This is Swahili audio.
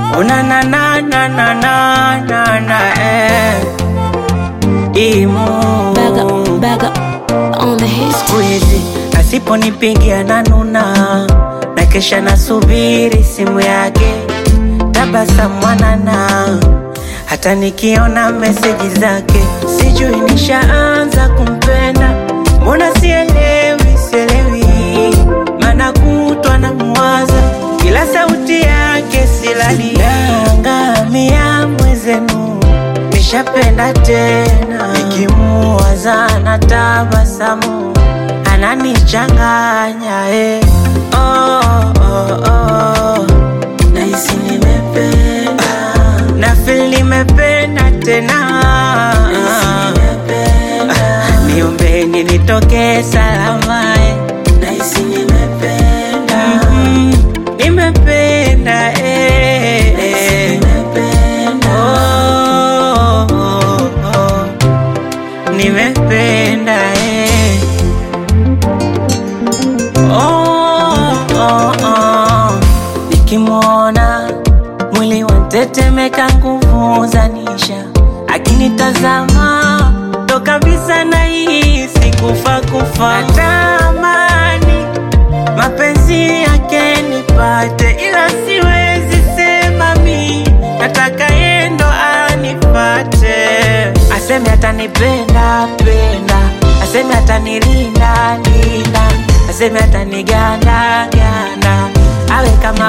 Una na na na na na na na eh. Imu Back up, back up on the hits. siku hizi asiponipigia na nuna na kesha nasubiri simu yake tabasamu mwanana hata nikiona meseji zake sijui nishaanza kumpenda mbona sielewi sielewi mana kutwa na mwaza kila sauti yake silali nangamia mwezenu nishapenda tena nikimuwaza na tabasamu ananichanganya eh. oh, oh, oh. nahisi nimependa na feel nimependa tena Ah, niombeni nitoke salama eh. nahisi nimependa mm, nimependa eh, eh. Oh, oh, oh. nimependa eh. oh, oh, oh. nikimwona mwili wantetemeka nguvu zanisha akinitazama ndo kabisa nahisi kufa kufa natamani mapenzi yake nipate ila siwezi sema mi nataka yendo anipate aseme atanipenda penda aseme atanilinda linda aseme ataniganda ganda awe kama